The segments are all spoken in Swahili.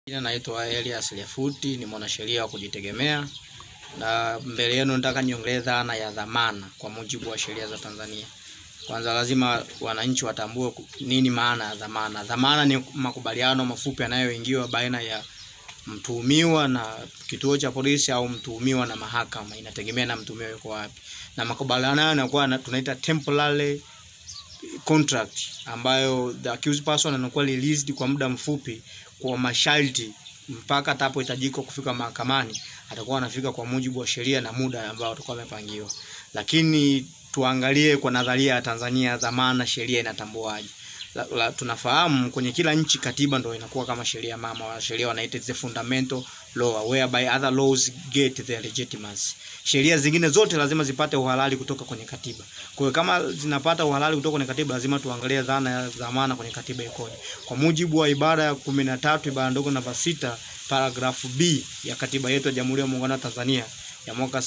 Jina naitwa Elias Lefuti, ni mwanasheria wa kujitegemea na mbele yenu nataka niongelee dhana ya dhamana kwa mujibu wa sheria za Tanzania. Kwanza lazima wananchi watambue nini maana ya dhamana. Dhamana ni makubaliano mafupi yanayoingiwa baina ya mtuhumiwa na kituo cha polisi au mtuhumiwa na mahakama, inategemea na mtuhumiwa yuko wapi. Na makubaliano hayo yanakuwa tunaita temporary contract ambayo the accused person anakuwa released kwa muda mfupi kwa masharti mpaka atapohitajika kufika mahakamani, atakuwa anafika kwa mujibu wa sheria na muda ambao atakuwa amepangiwa. Lakini tuangalie kwa nadharia ya Tanzania, dhamana sheria inatambuaje? La, la, tunafahamu kwenye kila nchi katiba ndio inakuwa kama sheria mama wa sheria wanaita the fundamental law whereby other laws get their legitimacy. Sheria zingine zote lazima zipate uhalali kutoka kwenye katiba. Kwa hiyo kama zinapata uhalali kutoka kwenye katiba, lazima tuangalie dhana ya dhamana kwenye katiba ikoje. Kwa mujibu wa ibara ya kumi na tatu ibara ndogo namba sita paragrafu B ya katiba yetu ya Jamhuri ya Muungano wa Tanzania ya mwaka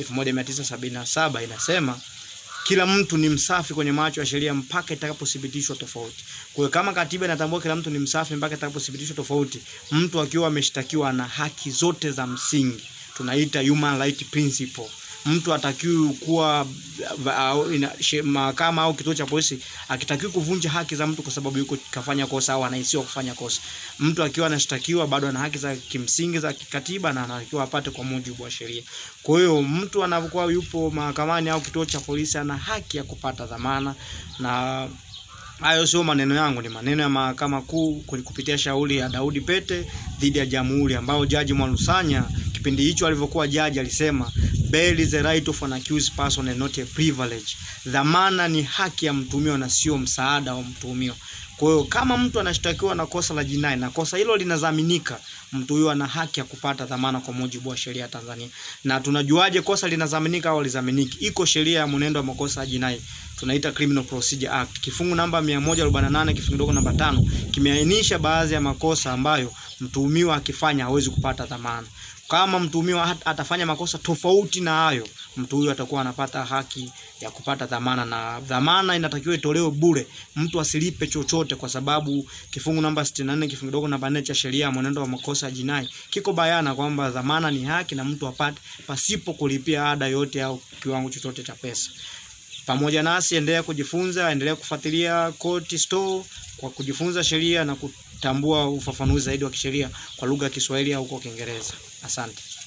1977 inasema kila mtu ni msafi kwenye macho ya sheria mpaka itakapothibitishwa tofauti. Kwa hiyo kama katiba inatambua kila mtu ni msafi mpaka itakapothibitishwa tofauti, mtu akiwa ameshtakiwa na haki zote za msingi, tunaita human right principle. Mtu atakiwi kuwa mahakama au kituo cha polisi akitakiwi kuvunja haki za mtu kwa sababu yuko kafanya kosa au anahisiwa kufanya kosa. Mtu akiwa anashtakiwa bado ana haki za kimsingi za kikatiba na anatakiwa apate kwa mujibu wa sheria. Kwa hiyo mtu anapokuwa yupo mahakamani au kituo cha polisi ana haki ya kupata dhamana na hayo sio maneno yangu, ni maneno ya Mahakama Kuu kupitia shauri ya Daudi Pete dhidi ya Jamhuri, ambao Jaji Mwalusanya kipindi hicho alivyokuwa jaji alisema bail is the right of an accused person and not a privilege. Dhamana ni haki ya mtuhumiwa na sio msaada wa mtuhumiwa. Kwa hiyo kama mtu anashtakiwa na kosa la jinai na kosa hilo linadhaminika, mtu huyo ana haki ya kupata dhamana kwa mujibu wa sheria ya Tanzania. Na tunajuaje kosa linadhaminika au lizaminiki? Iko sheria ya mwenendo wa makosa ya jinai tunaita Criminal Procedure Act. Kifungu namba 148 kifungu kidogo namba tano kimeainisha baadhi ya makosa ambayo mtuhumiwa akifanya hawezi kupata dhamana. Kama mtuhumiwa atafanya makosa tofauti na hayo, mtu huyo atakuwa anapata haki ya kupata dhamana, na dhamana inatakiwa itolewe bure, mtu asilipe chochote, kwa sababu kifungu namba 64 kifungu kidogo namba 4 cha sheria ya mwenendo wa makosa ya jinai kiko bayana kwamba dhamana ni haki na mtu apate pasipo kulipia ada yote au kiwango chochote cha pesa. Pamoja nasi, endelea kujifunza, endelea kufuatilia Court Store kwa kujifunza sheria na kutambua ufafanuzi zaidi wa kisheria kwa lugha ya Kiswahili au kwa Kiingereza. Asante.